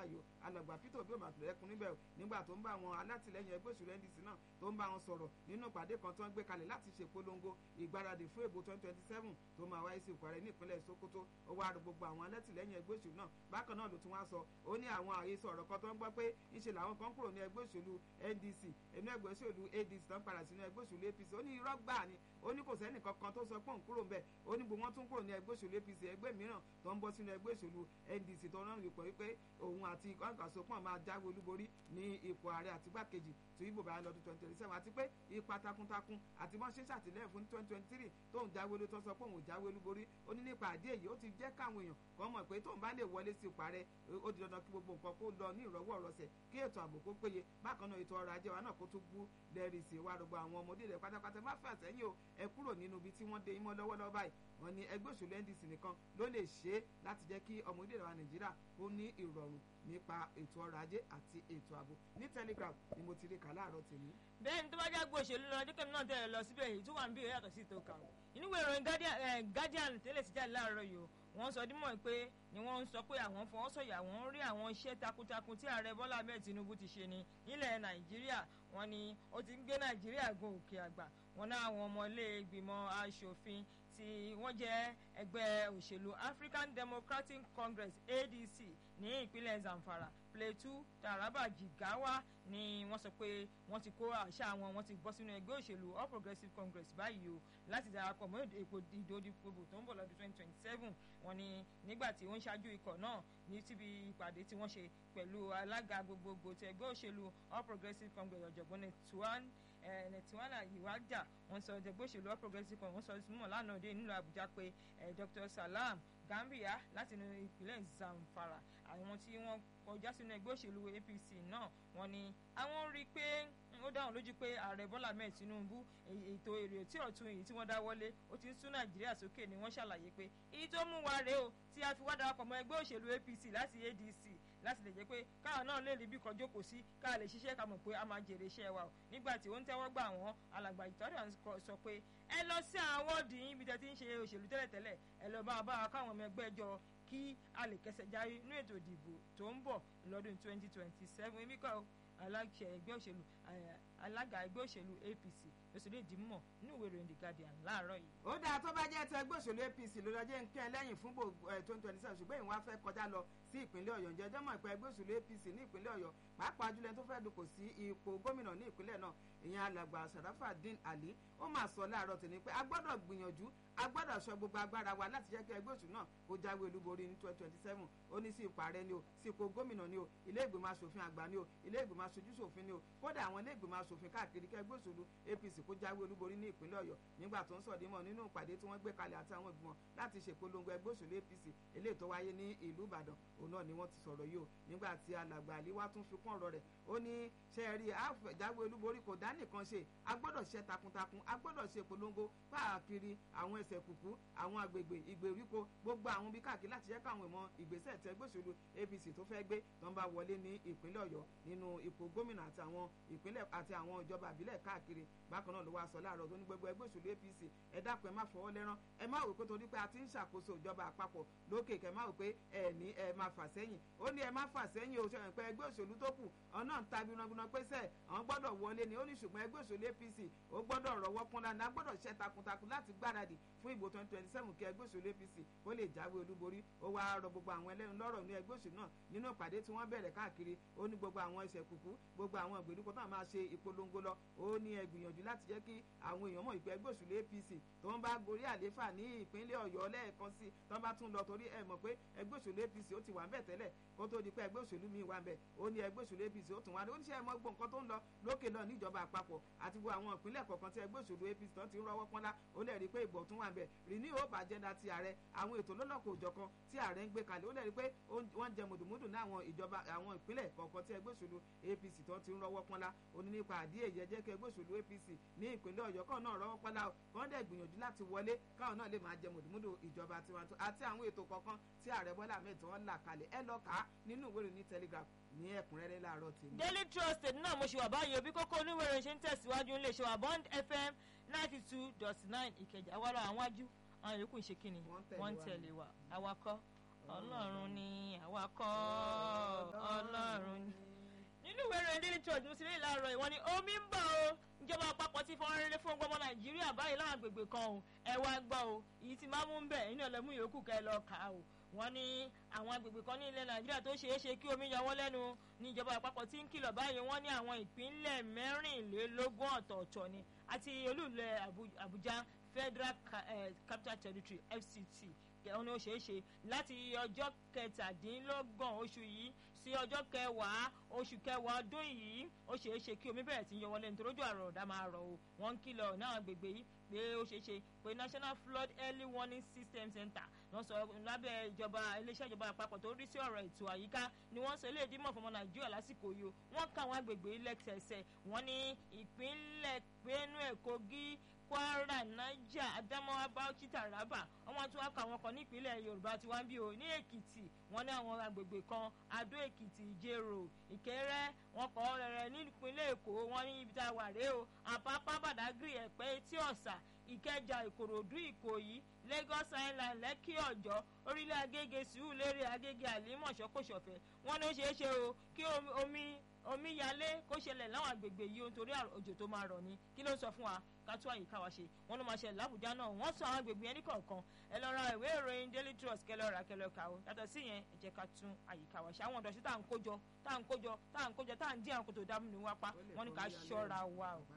báyìí o alàgbà peter obi òmàtúrẹ́ ẹkùn níbẹ̀ o nígbà tó ń bá àwọn alátìlẹyìn ẹgbẹ́ òṣèlú ndc náà tó ń bá wọn sọ̀rọ̀ nínú ìpàdé kan tó ń gbé kalẹ̀ láti ṣèpolongo ìgbáradì fún èbò twenty twenty seven tó máa wáyé sí ìkọ̀rẹ́ ní ìpínlẹ̀ sokoto ó wá rọ gbogbo àwọn alátìlẹyìn ẹgbẹ́ òṣèlú náà bákan náà ló tún wá sọ ó ní àwọn àhesọ ọ̀rọ̀ kan tó ń gbọ́ pé ńṣe làwọn kan kúrò ní ẹgbẹ́ òṣèlú ndc inú ẹgbẹ́ òṣèlú adc tó ń padà sínú ẹgbẹ́ òṣèlú apc ó ní irọ́ gbà ni ó ní kò sẹ́nì kankan tó sọ pé òun kúrò ń bẹ̀ ó ní gbogbo wọn tún kúrò ní ẹgbẹ́ òṣèlú apc ẹgbẹ́ mìíràn tó ń bọ́ sínú ẹgbẹ́ òṣèlú ndc tó rán ipò wípé òun àti kọ́ńkàsópọ̀ máa jáwé olúborí ní ipò ààrẹ àti igbákejì tí ibo bá lọ́dún twenty twenty seven àti pé ipa takuntakun àti bọ́n ṣe ṣàtìlẹ́yìn fún twenty twenty three tóun jáwé olú tó sọ pé òun jáwé olúborí ó ní nípa àdé èyí ó ti jẹ́ káwọn èèyàn kan mọ̀ pé tóun bá lè wọlé sí ipò ààrẹ ó di dandan kí gbogbo nǹkan kó lọ ní ìrọ̀wọ́ ìrọ̀sẹ̀ kí ètò ààbò kó péye bákan náà ètò ọrọ̀ ajé wa náà kó tún bú lẹ́rìí sí wa gbogbo àwọn ọmọdé rẹ̀ pátápátá má fà sẹ́yìn o ẹ kúrò nínú ibi tí wọ́n dé imọ́ lọ́wọ́lọ́wọ́ báyìí wọ́n ní ẹgbẹ́ òṣèlú ndc nìkan ló lè ṣe é láti jẹ́ kí ọmọdé rẹ̀ wa nàìjíríà kó ní ìrọ̀rùn nípa ètò ọrọ̀ ajé àti ètò ààbò ní telegraph ni mo ti rí kà láàárọ̀ tèmi. bẹ́ẹ̀ ni tó bá jágbó òṣèlú lọ díkẹ́ náà tẹ̀lé lọ síbẹ̀ èyí tó wà ń bí yàtọ̀ sí ìtò kàwé inú ìwé ìròyìn guardian tẹ́lẹ̀ sí jáde láàárọ̀ yìí o wọ́n sọ dímọ̀ pé ni wọ́n ń sọ pé àwọn fọwọ́sọ̀yà wọ́n rí àwọn iṣẹ́ takuntakun tí ààrẹ bọ́lá ahmed tinubu ti ṣe ní nílẹ̀ nàìjíríà wọ́n ní ó ti ń gbé nàìjíríà gun òkè àgbà wọ́n ná àwọn ọmọ ilé ìgbìmọ̀ asòfin tí wọ́n jẹ́ ẹgbẹ́ òṣèlú african democratic congress adc ní ìpínlẹ̀ zamfara plateau taraba jigawa ni wọ́n sọ pé wọ́n ti kó àṣà wọn wọ́n ti bọ́ sínú ẹgbẹ́ òṣèlú all progressives congress báyìí o láti darapọ̀ mọ́ èpò ìdòdìpọ̀ tó ń bọ̀ lọ́dún twenty twenty seven wọ́n ní nígbà tí wọ́n ń ṣáájú ikọ̀ náà ní tíbi ìpàdé tí wọ́n ṣe pẹ̀lú alága gbogbogbò ti ẹgbẹ́ òṣèlú all progressives congress ọ̀jọ̀gbọ́n nẹ̀túwán nẹ̀túwánà ìwájà wọ́n sọ ẹgbẹ́ òṣèlú all progressives congress wọ́n sọ mọ̀ lánàá dé nílùú àbújá pé dr salam gambia láti inú ìpínlẹ̀ zamfara àwọn tí wọ́n kọjá sínú ẹgbẹ́ òṣèlú apc náà wọ́n ní àwọn rí i pé ó dáhùn lójú pé ààrẹ bọ́lá mẹ́ẹ̀ tinubu ètò èrè tí ọ̀tún èyí tí wọ́n dá wọlé ó ti ń sún nàìjíríà sókè ni wọ́n ṣàlàyé pé èyí tó mú wa rèé o tí a fi wá darapọ̀ mọ́ ẹgbẹ́ òṣèlú apc láti adc láti lè jẹ́ pé káwọn náà lè rí bí kan jókòó sí ká lè ṣiṣẹ́ ká mọ̀ pé a máa jèrè iṣẹ́ wa o nígbà tí ó ń tẹ́wọ́ gbà wọ́n alàgbà ìtọ́jú sọ pé ẹ lọ sí àwọn wọ́ọ̀dì yín bí tẹ́ ti ń ṣe òṣèlú tẹ́lẹ̀tẹ́lẹ̀ ẹ lọ bá wa bá wa káwọn ọmọ ẹgbẹ́ jọ kí a lè kẹsẹ̀ járe nínú ètò ìdìbò tó ń bọ̀ lọ́dún twenty twenty seven èmi kọ́ aláṣẹ ẹgbẹ́ òṣèlú alága ẹgbẹ́ òṣèlú apc lọ́sọ̀rọ̀ ìdìmọ̀ nínú ìwé ìròyìn the guardian láàárọ̀ yìí. ó dáa tó bá jẹ́ ti ẹgbẹ́ òṣèlú apc ló lọ́jọ́ ń kẹ́ ẹ lẹ́yìn fún twenty twenty seven ṣùgbọ́n ìwọ́n á fẹ́ kọjá lọ sí ìpínlẹ̀ ọ̀yọ́ ǹjẹ́ jọ́mọ̀ ìpẹ́ ẹgbẹ́ òṣèlú apc ní ìpínlẹ̀ ọ̀yọ́ pàápàá jùlọ tó fẹ́ dupò sí ipò gómìnà ní ìpínlẹ̀ náà ìyẹn alàgbà sàràfàdín àlí ó máa sọ láàárọ̀ tòní pé a gbọ́dọ̀ gbìyànjú a gbọ́dọ̀ sọ gbogbo agbára wa láti jẹ́ kí ẹgbẹ́ òṣèlú náà kó jáwé olúborí ní twenty twenty seven ó ní sí ipò ààrẹ ni o sí ipò gómìnà ni o ilé ìgbìmọ̀ asòfin àgbà ni o ilé ìgbìmọ̀ aṣojú ṣòfin ni o kódà àwọn ilé ìgbìmọ̀ asòfin káàkiri kí ẹgbẹ́ òṣèlú apc kó jáwé olúborí ní ìpínlẹ̀ ọ̀yọ́ nígbà tó ń sọ̀dímọ̀ nínú ìpàdé tí wọ́n gbé kalẹ̀ àti àwọn ìgbìmọ̀ láti ṣèpolongo ẹgbẹ́ òṣèlú apc eléyìí tó wáyé ní ìlú ìbàdàn òun náà ni wọ́n ti sọ̀rọ̀ yìí o nígbà tí alàgbà àlíwá tún fi kún ọ̀rọ̀ rẹ̀ ó ní ṣe é rí àjáwé olúborí kò dá nìkan ṣe a gbọ́dọ̀ ṣe takuntakun a gbọ́dọ̀ ṣe polongo káàkiri àwọn ẹsẹ̀ kùkú àwọn agbègbè ìgbèríko gbogbo àwọn bí káàkiri láti jẹ́ káwọn ìmọ̀ ìgbésẹ̀ tẹ gbèsòlù apc tó fẹ́ gbé tó ń bá wọlé ní ìpínlẹ̀ ọ̀yọ́ nínú ipò gómìnà àti àwọn ìpínlẹ̀ àti àwọn ìjọba àbílẹ̀ káàkiri bákan náà ló wá sọ láàárọ̀ tó ní gbogbo ẹgbẹ́ òṣèlú apc ẹ dákun ẹ má fọwọ́ lẹ́rán ẹ má wò pé torí pé a ti ń ṣàkóso ìjọba àpapọ̀ lókè kẹ má wò pé ẹ ní ẹ má fà sẹ́yìn ó ní ẹ má fà sẹ́yìn o ṣẹ̀yìn pé ẹgbẹ́ òṣèlú tó kù ọ̀nà ń ta gbinagbina pé sẹ́ àwọn gbọ́dọ̀ wọlé ni ó ní ṣùgbọ́n ẹgbẹ́ òṣèlú apc ó gbọ́dọ̀ rọwọ́ kúnlá ní a gbọ́dọ̀ ṣe takuntakun láti gbáradì fún ìbò twenty twenty seven kí ẹgbẹ́ òṣèlú apc kó lè jáwé olúborí ó wá rọ gbogbo àwọn ẹlẹ́nu lọ́rọ̀ ní ẹgbẹ́ òṣèlú náà nínú ìpàdé tí wọ́n bẹ̀rẹ̀ káàkiri ó ní gbogbo àwọn ẹsẹ̀ kùkú gbogbo àwọn ìgbèríko náà máa ṣe ìpolongo lọ ó ní ẹ gbìyànjú láti jẹ́ kí àwọn èèyàn mọ̀ ìpè ẹgbẹ́ òṣèlú apc tó ń bá gorí àléfà ní ìpínlẹ̀ ọ̀yọ́ lẹ́ẹ̀kan sí tó ń bá tún lọ torí ẹ mọ̀ pé ẹgbẹ́ òṣèlú apc ó ti wà ń bẹ̀ tẹ́lẹ̀ kó tó di pé ẹgbẹ́ òṣèlú mi wà ń bẹ̀ ó ní ẹgbẹ́ òṣèlú apc ó tún wà ní oníṣẹ́ ẹ̀mọ́ gbọ́ nǹkan tó ń lọ lókè lọ níjọba àpapọ̀ àti gbogbo àwọn ìpínlẹ̀ kọ̀ọ̀kan tí ẹgbẹ́ òṣèlú apc tó ti ń rọwọ́ pọ́nlá ó lè rí i pé ìbò tún wà ń bẹ̀ rí ní hope agenda ti ààrẹ àwọn ètò lọ́lọ́kọ̀ òjọ̀kan tí ààrẹ ń gbé kalẹ̀ ó lè rí i pé wọ́n jẹ mùdùmùdù ní àwọn ìjọba àwọn ìpínlẹ̀ kọ̀ọ̀kan tí ẹgbẹ́ òṣèlú apc tó ti ń rọwọ́ pọ́nlá ó ní nípa àdí èyí ẹjẹ́ kí ẹgbẹ́ òṣèlú apc ní ìpínlẹ̀ ọ̀yọ́ kan náà rọwọ́ pọ́nlá kàn dẹ̀ gbìyànjú láti wọlé káwọn náà lè máa jẹ mùdùmùdù ìjọba tiwantiwa àti àwọn ètò kọ̀ọ̀kan tí ààrẹ bọ́lá ahmed tí wọ́n là kalẹ̀ ẹ lọ kà á nínú ìwé ìròyìn telegraph ní ẹ̀kúnrẹ́rẹ́ láàárọ̀ tèmi. daily trust náà mo ṣe wà báyìí òbí kókó oníwèrè ṣe ń tẹ̀síwájú ń lè ṣe wà bond fm ninety two dot nine ìkẹjà wàrà àwọn wájú àwọn yòókù ń ṣe kíni wọ́n ń tẹ̀lé wa awakọ̀ ọlọ́run ni awakọ̀ ọlọ́run. vanguard ní sílẹ̀ láàárọ̀ ìwọ́n ni omi ń bọ̀ o ìjọba àpapọ̀ ti fọ́n rere fún ọgbọ́n nàìjíríà báyìí láwọn agbègbè kan o ẹ wá gbọ́ o èyí ti máa mú ń bẹ̀ inú ẹlẹ́mú yòókù kẹ́ ẹ lọ kà á o wọ́n ní àwọn agbègbè kan ní ilẹ̀ nàìjíríà tó ṣeé ṣe kí omi yọ wọ́n lẹ́nu ní ìjọba àpapọ̀ tí ń kìlọ̀ báyìí wọ́n ní àwọn ìpínlẹ̀ mẹ́rìnlélógún ọ̀tọ̀ọ̀tọ̀ ni àti olúùlẹ̀ àbújá federal capital territory fct òun ni ó ṣeé ṣe láti ọjọ́ kẹtàdínlọ́gbọ̀n oṣù yìí sí ọjọ́ kẹwàá oṣù kẹwàá ọdún yìí ó ṣeé ṣe kí omi bẹ̀rẹ̀ sí í yọ wọlé nítorí ojú àrò ọ̀dà máa rọ̀ o wọ́n ń kìlọ̀ náà gbègbè yìí pé ó ṣeé ṣe pé national flood early warning system center wọ́n sọ lábẹ́ ìjọba iléeṣẹ́ ìjọba àpapọ̀ tó rí sí ọ̀rọ̀ ètò àyíká ni wọ́n sọ eléyìí dímọ̀ fọmọ nàìjíríà lásìkò yìí o wọ́n ká àwọn agbègbè lẹ́sẹẹsẹ wọ́n ní ìpínlẹ̀ benue kogi kwara niger adamawa bauchi taraba wọn tún wá kọ àwọn kan nípínlẹ̀ yorùbá tí wọ́n ń bí o ní èkìtì wọ́n ní àwọn agbègbè kan adó èkìtì ìjẹrò ìkẹrẹ wọn kọ rẹrẹ nípínlẹ̀ èkó wọ́n ní ibi tá a wà rèé o àpápá badagry ẹ̀pẹ́ etí ọ̀sà ìkẹjà ìkòròdú ìkòyí lagos island lẹ́kì ọ̀jọ́ orílẹ̀ agége sùúrùlérè agége àlímọ̀ṣọ́ kòṣọ̀fẹ́ wọ́n ní ó ṣeé ṣe o kí omi omíyalé kó ṣẹlẹ̀ láwọn agbègbè yìí nítorí òjò tó máa rọ̀ ni kí ló ń sọ fún wa ká tún àyíká wa ṣe wọn ló máa ṣẹlẹ̀ lábùjá náà wọ́n sọ àwọn agbègbè yẹn ní kọ̀ọ̀kan ẹ lọ ra ìwé ìròyìn daily trust kẹ lọ rà kẹ lọ kà ó yàtọ̀ sí yẹn ẹ jẹ́ ká tún àyíká wa ṣe àwọn ọ̀dọ́sí tá à ń kójọ tá à ń kójọ tá à ń kójọ tá à ń dín àwọn kòtò dámú ní wápá wọn ní ká ṣọ́ra wa o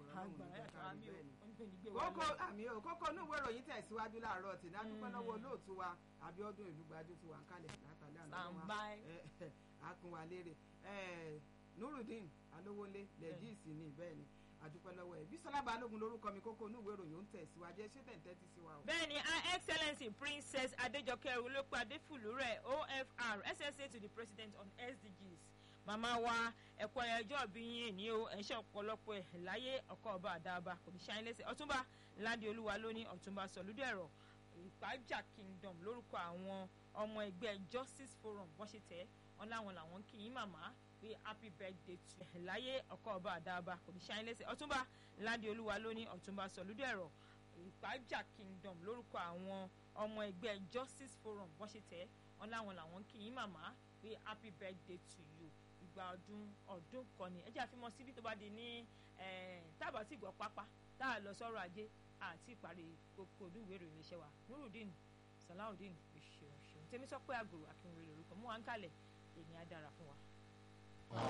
kókó àmì o kókó inú ìwé ìròyìn tẹ̀síwájú láàárọ̀ tì ní adúpẹ́ lọ́wọ́ olóòtú wa Abíọ́dún Ìlúgbájú ti wà ń kalẹ̀ látàlẹ́ àná akúnwalére nurudeen alówólé lẹ́jìsì ní bẹ́ẹ̀ ni àdúpẹ́ lọ́wọ́ ẹ̀ bísọ́lá balógun lórúkọ mi kókó inú ìwé ìròyìn ó ń tẹ̀síwájú ẹ ṣé tẹ̀ ń tẹ́tí sí wa o. bẹ́ẹ̀ni her excellency princess adéjọkẹ́ olóòpọ̀ adéfùlúrẹ̀ ofr ssa to the president on sdgs màmá wa ẹ̀kọ́ ẹjọ́ bí yín ní o ẹ̀ ń ṣe ọ̀pọ̀lọpọ̀ ẹ̀ láyé ọkọ̀ ọba àdáàbà kò ní ṣáyín lẹ́sẹ̀ ọ̀túnba ládé olúwa lónìí ọ̀túnba sọ̀lúdẹ̀rọ̀ ìpájà kingdom lórúkọ àwọn ọmọ ẹgbẹ́ justice forum wọ́n ṣe tẹ̀ ọ́n láwọn làwọn kì í màmá pé happy birthday to ẹ̀ láyé ọkọ̀ ọba àdáàbà kò ní ṣáyín lẹ́sẹ̀ ọ̀túnba ládé olúwa lónìí ọ̀túnba sọ̀lúdẹ̀rọ̀ ìpájà kingdom lórúkọ àwọn ọmọ ẹgbẹ́ justice forum wọ́n ṣe tẹ̀ ọ́n láwọn làwọn kì í màmá pé happy birthday to you ìgbà ọdún ọdún kan ni ẹ jẹ́ àfihàn síbi tó bá di ní tábà tí gbọ́ pápá tá a lọ sọ́rọ̀ ajé àti ìparí gbogbo olúwèé ìròyìn iṣẹ́ wa nurudeen salawudeen ìṣòro tèmi sọ pé àgòrò akínwé lórúkọ mú wa ń kalẹ̀ èmi á dára fún wa.